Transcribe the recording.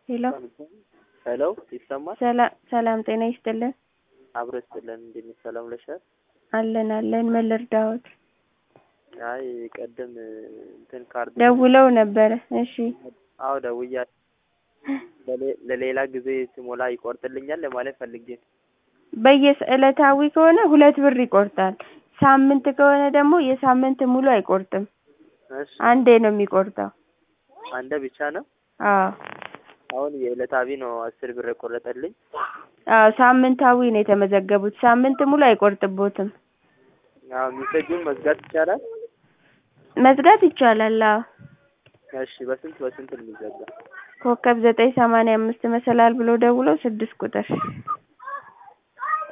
ሄሎ ሄሎ ይሰማል? ሰላ- ሰላም ጤና ይስጥልን። አብሮ ይስጥልን። እንዴት ነሽ? ሰላም ውለሻል? አለን አለን። ምን ልርዳዎት? አይ ቀደም እንትን ካርድ ደውለው ነበረ። እሺ አዎ ደውያለሁ። ለሌ- ለሌላ ጊዜ ስሞላ ይቆርጥልኛል ለማለት ፈልጌ ነው። በየስ ዕለታዊ ከሆነ ሁለት ብር ይቆርጣል። ሳምንት ከሆነ ደግሞ የሳምንት ሙሉ አይቆርጥም። እሺ አንዴ ነው የሚቆርጠው። አንደ ብቻ ነው። አዎ አሁን የዕለታዊ ነው አስር ብር የቆረጠልኝ። አዎ ሳምንታዊ ነው የተመዘገቡት። ሳምንት ሙሉ አይቆርጥቦትም። አዎ ሜሴጁን መዝጋት ይቻላል? መዝጋት ይቻላል። አዎ እሺ በስንት በስንት ነው የሚዘጋ? ኮከብ ዘጠኝ ሰማንያ አምስት መሰላል ብሎ ደውለው ስድስት ቁጥር